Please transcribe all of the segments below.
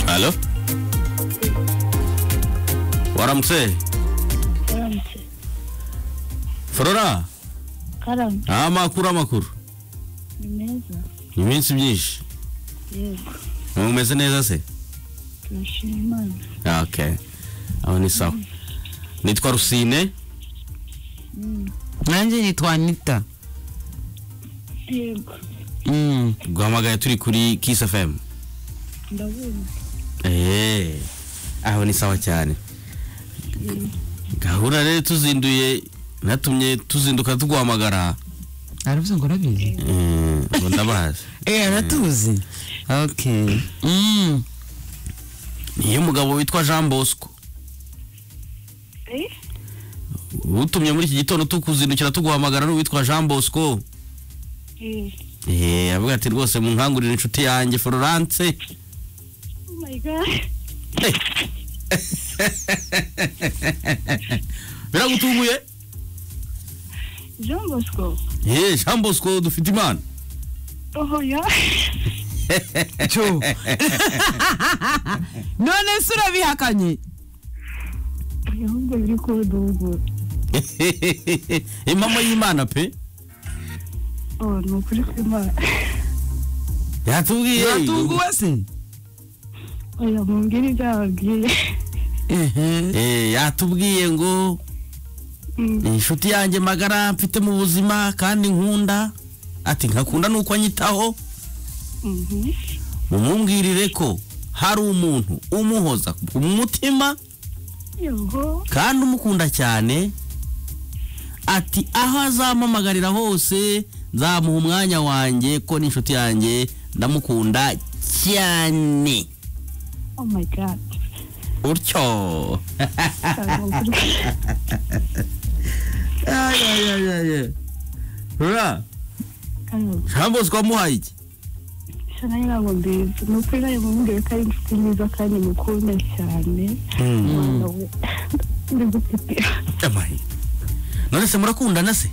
Halo? Waramse. karamutse Flora. karamutse Ah, amakuru amakuru. ni meza Ni iminsi myinshi. yego Umeze neza se? turashima imana Ah, Okay. Aho ni sawa. Nitwa Rusine. nanjye nitwa anita yego Mm. Guhamagaye turi kuri Kiss FM. ndabona Eh. Aho ni sawa cyane. Gahura rero tuzinduye natumye tuzinduka tuguhamagara. aravuze ngo urabizi Eh, ubu ndabazi. eh aratuzi okay Mm. Niyo mugabo witwa Jean Bosco. Eh? Utumye muri iki gitondo tukuzindukira tuguhamagara ni uwitwa Jean Bosco. eh Eh, avuga ati rwose munkangurire inshuti yanjye Florence. oh my god Eh. Biragutunguye? jean bosco Eh, Jean Bosco dufite imana. oho ya cyo none se urabihakanye ahubwo biri kuduhugura Impamo y'Imana pe. oh ni ukuri kw'imana Yatubwiye. uratunguwe se oya mumbwire ibyo yababwiye ehe Eh, yatubwiye ngo Mm, inshuti yanjye magara mfite mu buzima kandi nkunda ati nkakunda nuko anyitaho mhm. mumumbwirire ko hari umuntu umuhoza ku mutima yego kandi umukunda cyane ati aho azampamagarira hose nzamuha umwanya wanjye ko n'inshuti yanjye ndamukunda cyane oh my god utyo Ni ukuri kw- Ay, ay, ay, ay, ay. Ura, karamutse Jean Bosco wamuhaye iki sha nawe ntabwo mbizi ni ukuri nawe mumbwire ko ari inshuti nziza kandi mukunda cyane Mwana we. ndagufitiye Amaye. none se murakundana se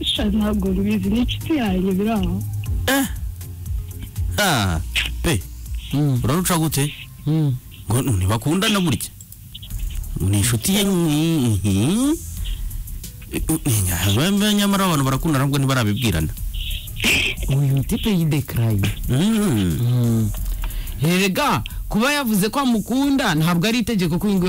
sha ntabwo rubizi ni inshuti yanjye biri aho eh ah pe Mm, uraruca gute mm. ngo ntibakundana burya ni inshuti ye mhm. Nyamara- nyamara abantu barakundana nubwo ntibarabibwirana uyu mutipe yidekaraye Mhm. Mm. erega kuba yavuze ko amukunda ntabwo ari itegeko ko ingo